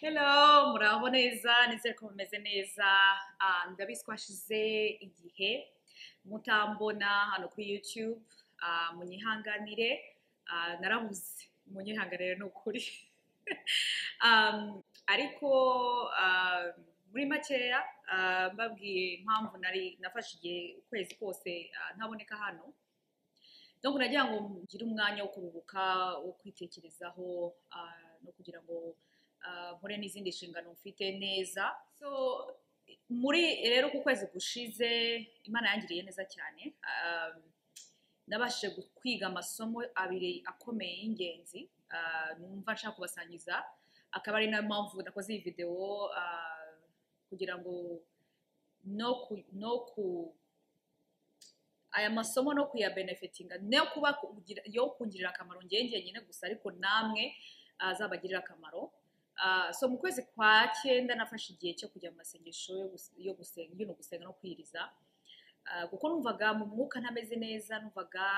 Hello, muraho neza nizere ko mumeze neza Ah, ndabiziko hashize igihe mutambona hano kuri YouTube ah, munyihanganire Ah, narabuze munyihanganire ni ukuri Um, ariko ah, muri makeya ah, mbabwiye impamvu nari nafashe igihe ukwezi kose ah, ntaboneka hano donc nagira ngo ngire umwanya wo kuruhuka wo kwitekerezaho ah, no kugira ngo ah, nkore n'izindi nshingano mfite neza so muri rero ku kwezi gushize imana yangiriye neza cyane ah, nabashije gu- kwiga amasomo abiri akomeye y'ingenzi ah, numva nshaka kubasangiza akaba ari nayo mpamvu nakoze iyi videwo ah, kugira ngo no ku, no ku aya masomo no kuyabenefitinga no kuba kugira- yo kungirira akamaro njye njyenyine gusa ariko namwe azabagirira akamaro Ah, so mu kwezi kwa cyenda nafashe igihe cyo kujya mu masengesho yo gus- yo gusenga ngino gusenga no kwiriza Ah, kuko numvaga mu mwuka ntameze neza numvaga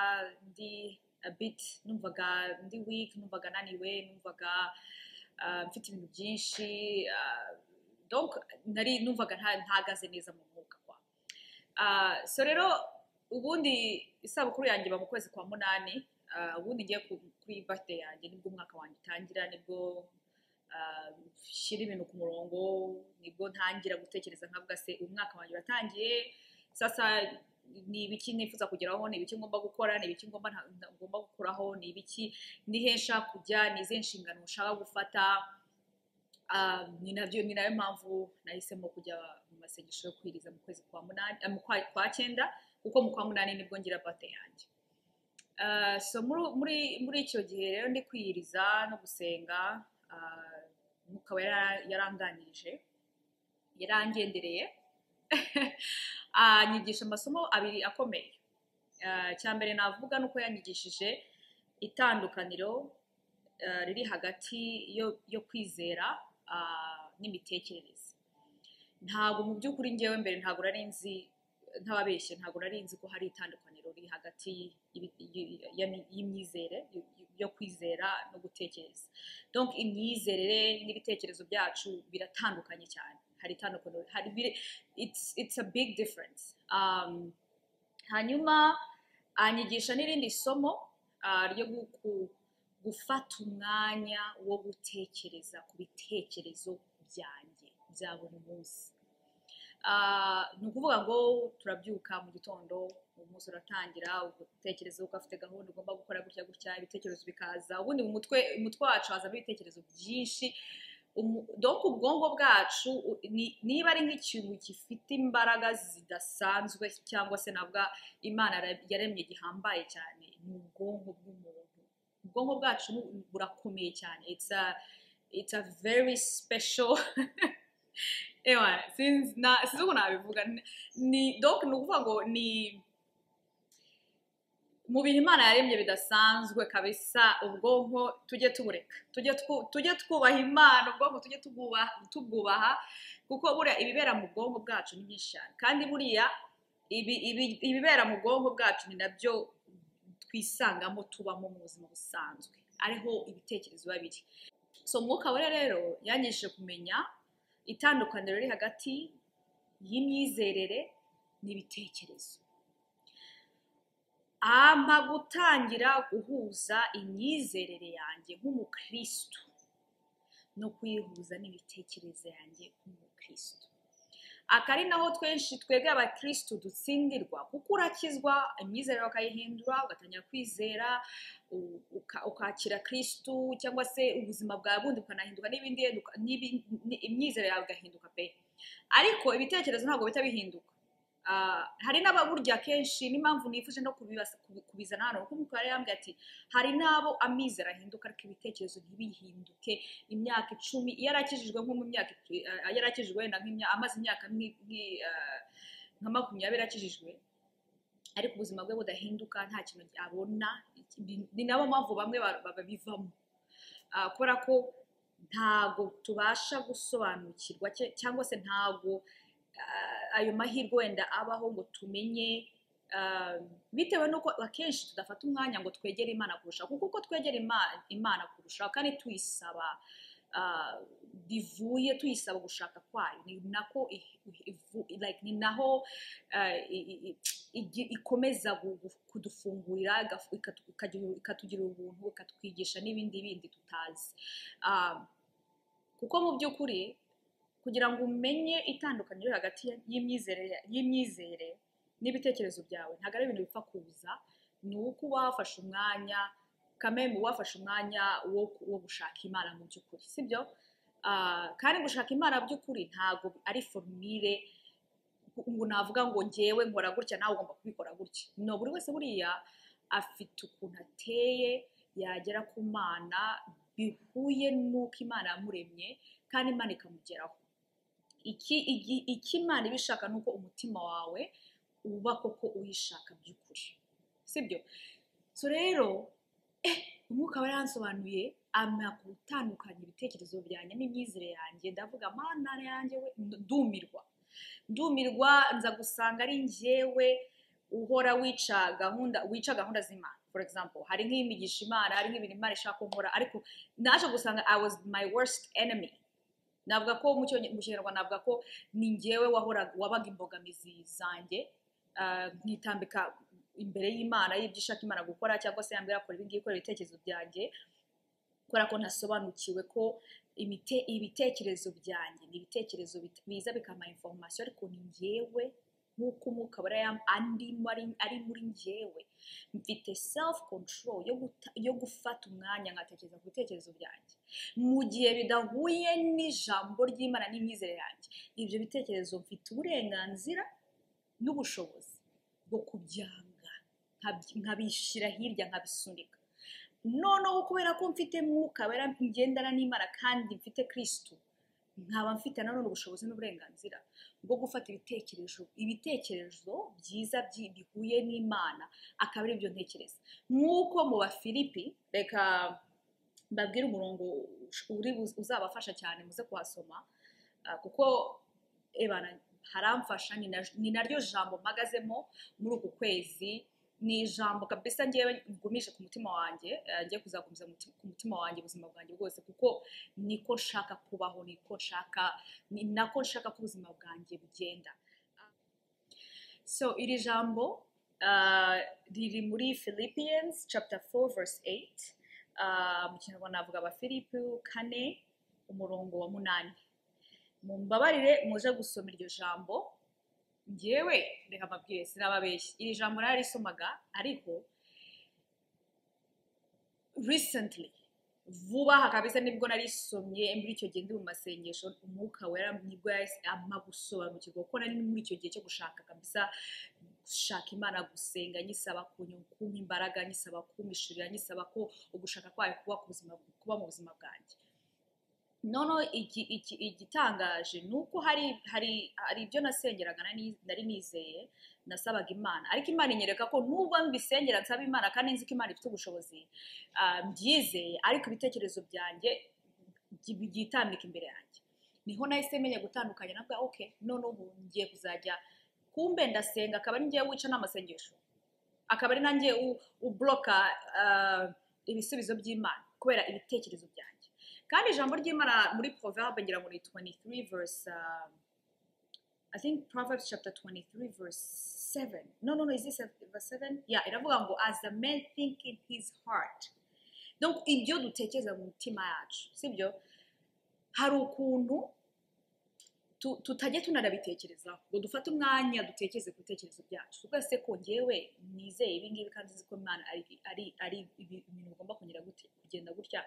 ndi a bit numvaga ndi weak numvaga naniwe numvaga ah, mfite ibintu byinshi ah, donc nari numvaga nta- ntahagaze neza mu mwuka kwa Ah, so rero ubundi isabukuru yanjye iba mu kwezi kwa munani Ah, ubundi ngiye ku- kuri birthday yanjye nibwo umwaka wanjye utangira nibwo ah, nshyira ibintu ku murongo nibwo ntangira gutekereza nkavuga se umwaka wanjye uratangiye sasa ni ibiki nifuza kugeraho ni ibiki ngomba gukora ni ibiki ngomba nta- nta- ngomba gukuraho ni ibiki ni he nshaka kujya ni izihe nshingano nshaka gufata Ah, ni nabyo ni nayo mpamvu nahisemo kujya mu masengesho yo kwiriza mu kwezi kwa munani ah, mu kwa, kwa cyenda kuko mu kwa munani nibwo ngira bate yanjye Ah, so muri muri muri icyo gihe rero ndi kwiyiriza no gusenga ah, umwuka wera yaranganirije yarangendereye anyigisha amasomo abiri akomeye Ah, icya mbere navuga ni uko yanyigishije itandukaniro ah, riri hagati yo yo kwizera ah, n'imitekerereze ntabwo mu by'ukuri ngewe mbere ntabwo nari nzi ntababeshye ntabwo nari nzi ko hari itandukaniro riri hagati y'ibi- yi- y'ami- y'imyizere yo- yo kwizera no gutekereza donc imyizerere n'ibitekerezo byacu biratandukanye cyane hari itandukaniro hari biri- it's, it's a big difference um, hanyuma anyigisha n'irindi somo ah, ryo gu- ku- gufata umwanya wo gutekereza ku bitekerezo byanjye bya buri munsi Ah, ni ukuvuga ngo turabyuka mu gitondo umunsi uratangira utekereza uko afite gahunda ugomba gukora gutya gutya ibitekerezo bikaza ubundi mu mutwe umutwe wacu hazamo ibitekerezo byinshi Umu- donc ubwonko bwacu u- ni- niba ari nk'ikintu gifite imbaraga zidasanzwe cyangwa se navuga imana yara- yaremye gihambaye cyane ni ubwonko bw'umuntu ubwonko bwacu ni- burakomeye cyane it's a, it's a very special ewa sinzi na- sinzi uko nabivuga Ni- ni donc ni ukuvuga ngo ni mu bintu imana yaremye bidasanzwe kabisa ubwonko tujye tubureka tujye twu- tujye twubaha imana ubwonko tujye tubwubaha tubwubaha kuko buriya ibibera mu bwonko bwacu ni byinshi cyane kandi buriya ibi- ibi- ibibera mu bwonko bwacu ni nabyo twisangamo tubamo mu buzima busanzwe ariho ibitekerezo biba biri so umwuka wera rero yanyigishije kumenya itandukaniro riri hagati y'imyizerere n'ibitekerezo ampa gutangira guhuza imyizerere yanjye nk'umukristo no kuyihuza n'imitekerereze yanjye nk'umukristo aka ari naho twenshi twebwe abakristo dutsindirwa kuko urakizwa imyizerere ukayihindura ugatangira kwizera u- uka- ukakira kristu cyangwa se ubuzima bwawe bundi bukanahinduka n'ibindi uka- n'ibi- ni- imyizerere yawe igahinduka pe ariko ibitekerezo ntabwo bihita bihinduka Ah, hari n'ababurya kenshi n'impamvu nifuje no kubibasa- kubi- kubizana hano kuko umukuru yari yambwiye ati hari n'abo amizero ahinduka ariko ibitekerezo ntibihinduke imyaka icumi iyo arakijijwe nko mu myaka itu- ah, iyo arakijijwe wenda nk'imya- amaze imyaka nk'i- nk'i- ah, nka makumyabiri akijijwe ariko ubuzima bwe budahinduka nta kintu abona ibi- ni nabo mpamvu bamwe ba- ba- babivamo Ah, kubera ko ntago tubasha gusobanukirwa cye- cyangwa se ntago ah, ayo mahirwe wenda abaho ngo tumenye ah, bitewe n'uko akenshi tudafata umwanya ngo twegere imana kurusha kuko uko twegera Ima- imana kurusha kandi tuyisaba ah, rivuye tuyisaba gushaka kwayo ni nako i- i- ivu- like ni naho ah, i- i- igi- ikomeza gu- gu- kudufungurira igafu- ikatu- ikatu- ikatugira ubuntu ikatwigisha n'ibindi bindi tutazi Ah, kuko mu by'ukuri kugira ngo umenye itandukaniro riri hagati ya- y'imyizerere y'imyizere n'ibitekerezo byawe ntabwo ari ibintu bipfa kuza ni uko uba wafashe umwanya kamemu wafashe umwanya wo, wo gushaka imana mu by'ukuri sibyo Ah, kandi gushaka imana by'ukuri ntabwo ari formire ngo navuga ngo ngewe nkora gutya nawe ugomba kubikora gutya no buri wese buriya afite ukuntu ateye yagera ku mana bihuye n'uko imana yamuremye kandi imana ikamugeraho iki igi- icyo imana iba ishaka ni uko umutima wawe uba koko uyishaka by'ukuri sibyo so rero eh, umwuka we yansobanuye ampa gutandukanya ibitekerezo byanjye n'imyizere yanjye ndavuga mana yanjye we ndumirwa ndumirwa nza gusanga ari njyewe uhora wica gahunda wica gahunda z'imana for example hari nk'imigisha imana hari nk'ibintu imana ishaka ko nkora ariko naje gusanga i was my worst enemy navuga ko mu Cyonge- mu kinyarwanda navuga ko ni njyewe wahoraga wabaga imbogamizi zanjye ah, nkitambika imbere y'imana y'ibyo ishaka imana gukora cyangwa se yambwira kora ibingibi kora ibitekerezo byanjye kubera ko ntasobanukiwe ko imite- ibitekerezo byanjye ni ibitekerezo bit- biza bikampa information ariko ni njyewe nk'uko umwuka wera yam- andimo ari- ari muri njyewe mfite self control yo, guta- yo gufata umwanya nkatekereza ku bitekerezo byanjye mu gihe bidahuye n'ijambo ry'imana n'imyizere yanjye ibyo bitekerezo mfite uburenganzira n'ubushobozi bwo kubyanga nkabyi- nkabishyira hirya nkabisunika noneho kubera ko mfite mwuka wera ngendana n'imana kandi mfite kirisitu nkaba mfite nanone ubushobozi n'uburenganzira bwo gufata ibitekerezo ibitekerezo byiza byi- bihuye n'imana akaba ari byo ntekereza nk'uko mu bafilipi reka mbabwire umurongo uri buz- uzabafasha cyane muze kuhasoma ah, kuko ebana haramfasha ni na- ni naryo jambo mpagazemo muri uku kwezi ni ijambo kabisa ngewe ngumisha ku mutima wanjye eh, ngiye kuzagumiza muti- ku mutima wanjye ubuzima bwanjye bwose kuko niko nshaka kubaho niko nshaka ni nako nshaka ko ubuzima bwanjye bugenda so iri jambo ah, riri muri philippians chapter 4 verse 8 Ah, mu kinyarwanda navuga aba philippe kane umurongo wa munani mumbabarire muje gusoma iryo jambo ngewe reka mbabwire sinababeshye iri jambo narisomaga ariko recently vuba aha kabisa nibwo narisomye muri icyo gihe ndi mu masengesho umwuka wera nibwo yahise ampa gusobanukirwa kuko nari muri icyo gihe cyo gushaka kabisa gushaka imana gusenga nyisaba kunyu- kumpa imbaraga nyisaba kumpishurira nyisaba ko ugushaka kwayo kuba ku buzima kuba mu buzima bwanjye noneho iki- iki- igitangaje ni uko hari hari hari ibyo nasengeraga nari- nari nizeye nasabaga imana ariko imana inyereka ko nubwo mbisengera nsaba imana kandi nzi ko imana ifite ubushobozi ah, mbyizeye ariko ibitekerezo byanjye byi- byitambika imbere yanjye niho nahise menya gutandukanya navuga ok none ubu ngiye kuzajya kumbe ndasenga akaba ari ngewe wica n'amasengesho akaba ari nanjye u- ubloka ah, ibisubizo by'imana kubera ibitekerezo byanjye kandi ijambo ry'imana muri proverbe ngira ngo ni 23 verse ah, I think Proverbs chapter 23, verse 7. No, no, no, is this a- verse 7? Yeah, iravuga ngo as a man think in his heart. Donc, ibyo dutekereza mu mitima yacu, sibyo? Hari ukuntu tu- tutajya tunarabitekerezaho ngo dufate umwanya dutekereze ku bitekerezo byacu twese ko ngewe nizeye ibi ngibi kandi nzi ko imana ari- ari ari ibi- ibintu bigomba kunyura gute- kugenda gutya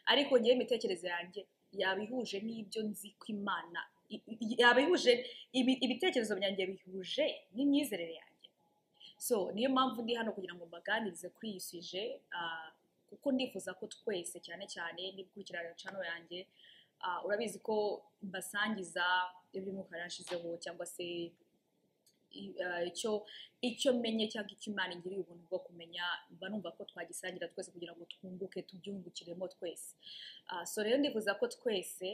ariko ngewe imitekerereze yanjye yaba ihuje n'ibyo nzi ko imana i- i- yaba ihuje ibi- ibitekerezo byanjye bihuje n'imyizerere yanjye so niyo mpamvu ndi hano kugira ngo mbaganirize kuri iyi suje ah, kuko ndifuza ko twese cyane cyane nikurikirana cano yanjye Ah, urabizi ko mbasangiza ibyo umwuka yarashizeho cyangwa se i- ah, icyo icyo menye cyangwa icyo imana ingiriye ubuntu bwo kumenya mba numva ko twagisangira twese kugira ngo twunguke tubyungukiremo twese Ah, so rero ndifuza ko twese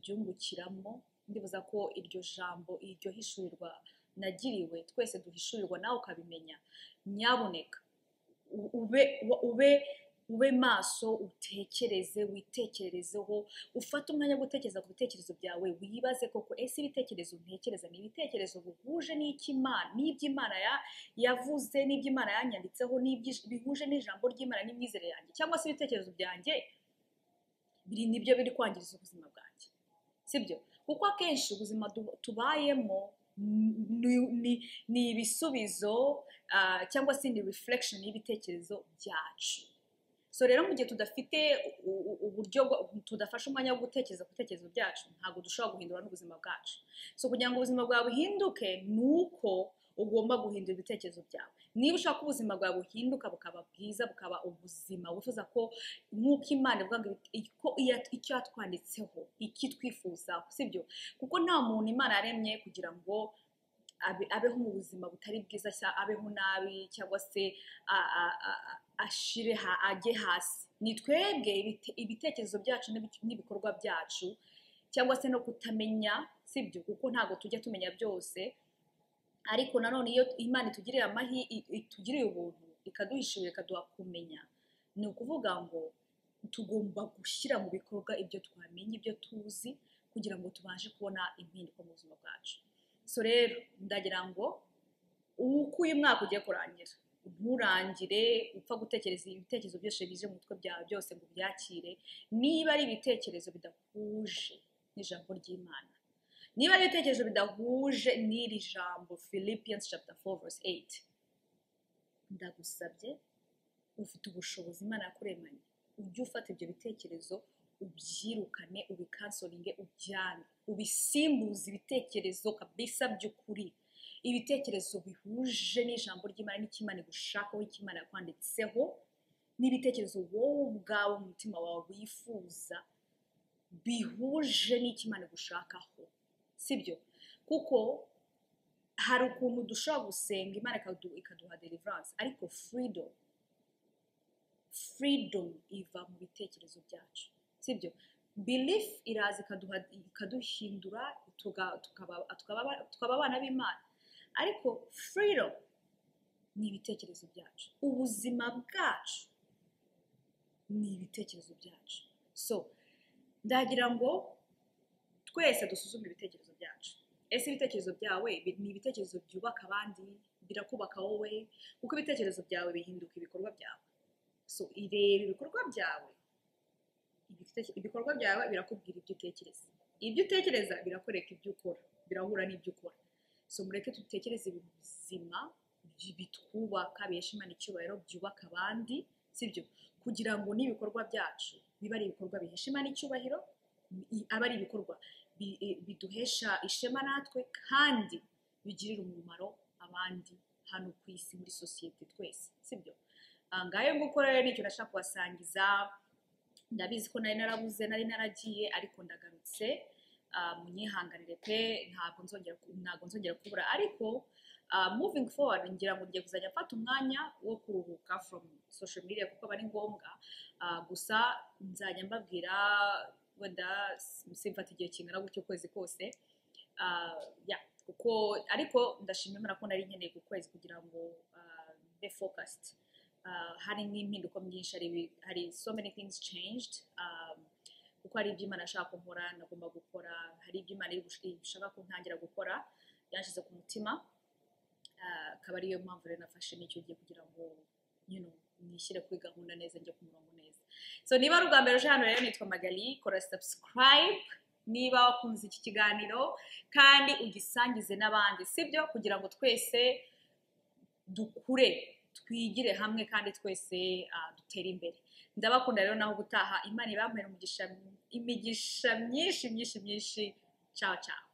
tubyungukiramo ndifuza ko iryo jambo iryo hishurirwa nagiriwe twese duhishurirwa nawe ukabimenya nyabuneka u- ube wa- ube ube maso utekereze witekererezeho ufate umwanya wo gutekereza ku bitekerezo byawe wibaze koko ese ibitekerezo ntekereza ni ibitekerezo bihuje n'icy'imana n'iby'imana ya- yavuze n'iby'imana yanyanditseho n'iby'ij- bihuje n'ijambo ry'imana n'imyizere yanjye cyangwa se ibitekerezo byanjye biri nibyo biri kwangiriza ubuzima bwanjye sibyo kuko akenshi ubuzima du- tubayemo ni- ni- ni ibisubizo ah, cyangwa se ni reflection y'ibitekerezo byacu so rero mu gihe tudafite u- u- uburyo bwo- tudafashe umwanya wo gutekereza ku bitekerezo byacu ntabwo dushobora guhindura n'ubuzima bwacu so kugira ngo ubuzima bwawe buhinduke ni uko ugomba guhindura ibitekerezo byawe niba ushaka ko ubuzima bwawe buhinduka bukaba bwiza bukaba ubuzima wifuza ko nk'uko imana ivuga ngo ibit- ko iya- icyo yatwanditseho iki twifuzaho sibyo kuko nta muntu imana yaremye kugira ngo abe- abeho mu buzima butari bwiza cyangwa abeho nabi cyangwa se a- a- a- a- ashire ha- ajye hasi ni twebwe ibite- ibitekerezo byacu n'ibi- n'ibikorwa byacu cyangwa se no kutamenya sibyo kuko ntabwo tujya tumenya byose ariko nanone iyo imana itugiriye amahi i- itugiriye ubuntu ikaduhishurira ikaduha kumenya ni ukuvuga ngo tugomba gushyira mu bikorwa ibyo twamenye ibyo tuzi kugira ngo tubashe kubona impinduka mu buzima bwacu so rero ndagira ngo uko uyu mwaka ugiye kurangira nturangire upfa gutekereza ibitekerezo byose bije mu mutwe byawe byose ngo ubyakire niba ari ibitekerezo bidahuje n'ijambo ry'imana niba ari ibitekerezo bidahuje n'iri jambo philippians chapter 4 verse 8 ndagusabye ufite ubushobozi imana yakuremanye ujye ufata ibyo bitekerezo ubyirukane ubikansoringe ubyange ubisimbuze ibitekerezo kabisa by'ukuri ibitekerezo bihuje n'ijambo ry'imana n'icy'imana igushakaho icy'imana yakwanditseho n'ibitekerezo wowe ubwawe mu mutima wawe wifuza bihuje n'icy'imana igushakaho sibyo kuko hari ukuntu dushobora gusenga imana ikadu- ikaduha deliverance ariko freedom freedom iva mu bitekerezo byacu sibyo belief iraza ikaduha ikaduhindura tuga- tukaba- tukaba tukaba abana b'imana ariko freedom ni ibitekerezo byacu ubuzima bwacu ni ibitekerezo byacu so ndagira ngo twese dusuzume ibitekerezo byacu ese ibitekerezo byawe bi- ni ibitekerezo byubaka abandi birakubaka wowe kuko ibitekerezo byawe bihinduka ibikorwa byawe so ireba ibikorwa byawe ibite- ibikorwa byawe birakubwira ibyo utekereza ibyo utekereza birakwereka ibyo ukora birahura n'ibyo ukora so mureke dutekereze ibintu bizima bi- bitwubaka bihesha imana icyubahiro byubaka abandi sibyo kugira ngo n'ibikorwa byacu bibe ari ibikorwa bihesha imana icyubahiro i- aba ari ibikorwa bi- i- biduhesha ishema natwe kandi bigirira umumaro abandi hano ku isi muri sosiyete twese sibyo Ah, ngayo ngukora rero nicyo ndashaka kubasangiza ndabizi ko nari narabuze nari naragiye ariko ndagarutse Ah, munyihanganire pe ntabwo nzongera ku- ntabwo nzongera kubura ariko ah, moving forward ngira ngo ngiye kuzajya mfata umwanya wo kuruhuka from social media kuko aba ari ngombwa Ah, gusa nzajya mbabwira wenda simfata igihe kingana gutyo ukwezi kose Ah, yeah, kuko ariko ndashima imana ko nari nkeneye ku kwezi kugira ngo ah, mbe focused uh, hari nk'impinduka nyinshi hari ibi- hari so many things changed um, kuko hari ibyo imana ashaka ko nkora nagomba gukora hari ibyo imana iri gush- ishaka ko ntangira gukora byanshyize ku mutima Ah, akaba ariyo mpamvu rero nafashe n'icyo gihe kugira ngo you know, nishyire kuri gahunda neza njye ku murongo neza so niba ari ubwa mbere uje hano rero nitwa magali kora subscribe niba wakunze iki kiganiro kandi ugisangize n'abandi sibyo kugira ngo twese dukure twigire hamwe kandi twese ah, dutere imbere ndabakunda rero naho gutaha imana ibampere umugisha imigisha myinshi myinshi myinshi ciao ciao